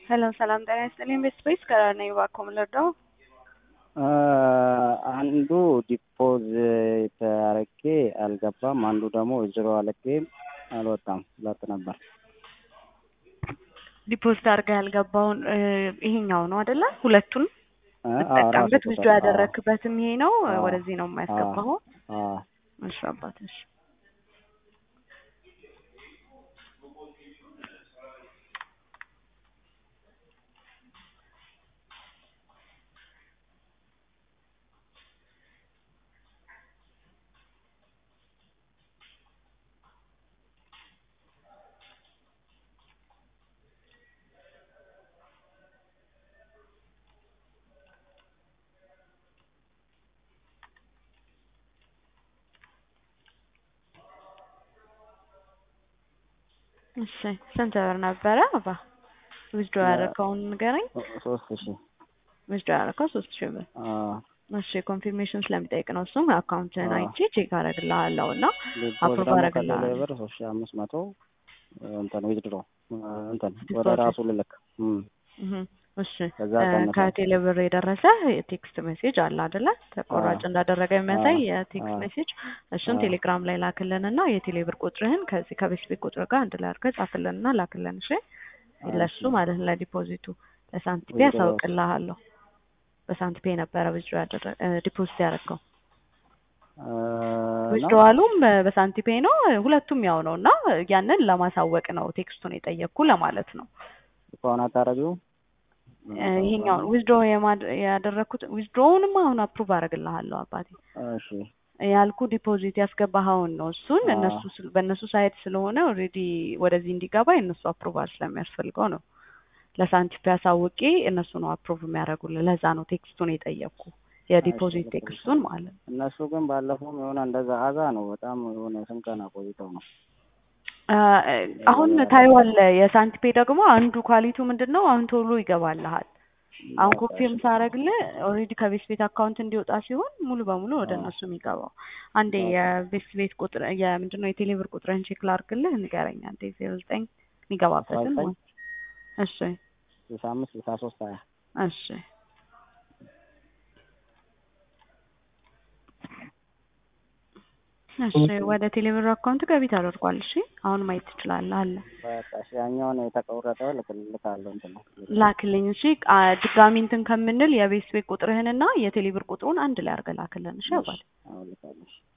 ሄሎ ሰላም ጤና ይስጥልኝ። ቤት ስፔስ ከነኝ እባክዎ ምን ልርዳው? አንዱ ዲፖዚት አረጌ አልገባም፣ አንዱ ደግሞ ዜሮ አለጌ አልወጣም። ሁለት ነበር። ዲፖዚት አድርገህ ያልገባውን ይሄኛው ነው አይደለ? ሁለቱን እ? አዎ፣ የምትጠቀምበት ራሱ ውስጡ ቁጥር። ያደረክበትም ይሄ ነው። አዎ። ወደዚህ ነው የማያስገባው። አዎ። እሺ አባት እሺ። እሺ ስንት ብር ነበረ አባ? ዊዝድሮ ያደረከውን ንገረኝ። ሶስት ሺህ ዊዝድሮ ያደረከው ሶስት ሺህ ብር። አዎ። እሺ ኮንፊርሜሽን ስለሚጠይቅ ነው እሱም አካውንትን አዎ። አይቼ ቼክ አደርግልሃለሁ እና ዲፖዚት አፕሩቭ ደግሞ አደርግልሃለሁ። ከቴሌ ብር ሶስት ሺህ አምስት መቶ እንትን ዊዝድሮ እንትን ወደ ዲፖዚት። ራሱ ልልክ እም። እህ እሺ ከዛ እ ቀንሰው። ከቴሌ ብር የደረሰ የቴክስት ሜሴጅ አለ አይደለ? ተቆራጭ አዎ። እንዳደረገ የሚያሳይ አዎ። የቴክስት አዎ። ሜሴጅ እሱን አዎ። ቴሌግራም ላይ ላክልንና የቴሌ ብር ቁጥርህን ከዚህ ከቤት ቤት ቁጥር ጋር አንድ ላይ አድርገህ ጻፍልንና ላክልን። እሺ ለሱ እሺ። ማለት ነው ለዲፖዚቱ ለሳንቲፔ ዊዝድሮ ያሳውቅልሃለሁ። በሳንቲፔ ነበረ ዊዝድሮ ያደረ ዲፖዚት ያደረገው እ ነው ዊዝድሮዋሉም በሳንቲፔ ነው። ሁለቱም ያው ነው እና ያንን ለማሳወቅ ነው ቴክስቱን የጠየቅኩ ለማለት ነው። ከሆነ አታረጊው እ ይሄኛውን ዊዝድሮ ያደረግኩት ዊዝድሮውንም አሁን አፕሩቭ አደርግልሃለሁ አባቴ እሺ ያልኩ ዲፖዚት ያስገባኸውን ነው። እሱን አዎ። እነሱ ስል- በእነሱ ሳይት ስለሆነ ኦልሬዲ ወደዚህ እንዲገባ የእነሱ አፕሩቫል ስለሚያስፈልገው ነው። ለሳንቲፕ ያሳውቄ እነሱ ነው አፕሩቭ የሚያደርጉልህ። ለዛ ነው ቴክስቱን የጠየቅኩ የዲፖዚት እሺ፣ ቴክስቱን ማለት ነው። እነሱ ግን ባለፈውም የሆነ እንደዛ አዛ ነው በጣም የሆነ ስንት ቀን አቆይተው ነው አ፣ አሁን ታይዋለህ። የሳንቲፔ ደግሞ አንዱ ኳሊቲው ምንድን ነው? አሁን ቶሎ ይገባልሃል። አሁን በቃ ኮንፊርም እሺ። ሳደርግልህ ኦልሬዲ ከቤት ቤት አካውንት እንዲወጣ ሲሆን ሙሉ በሙሉ ወደ አዎ። እነሱ የሚገባው። አንዴ በቃ የቤት ቤት ቁጥር የምንድን ነው የቴሌብር ቁጥርህን ቼክ ላድርግልህ፣ ንገረኝ አንዴ ዜሮ ዘጠኝ አስራ የሚገባበትን ዘጠኝ ማለት እሺ ስልሳ አምስት ስልሳ ሶስት ሀያ እሺ እሺ ወደ ቴሌብር አካውንት ገቢ ተደርጓል። እሺ አሁን ማየት ትችላለህ አለ በቃ እሺ ያኛውን የተቆረጠ ልክልካለሁ እንትን ነው ላክልኝ። እሺ አ፣ ድጋሚ እንትን ከምንል የቤት ቤት ቁጥርህንና የቴሌብር ቁጥሩን አንድ ላይ አድርገህ ላክልን። እሺ አባል አሁን ልካለሁ እሺ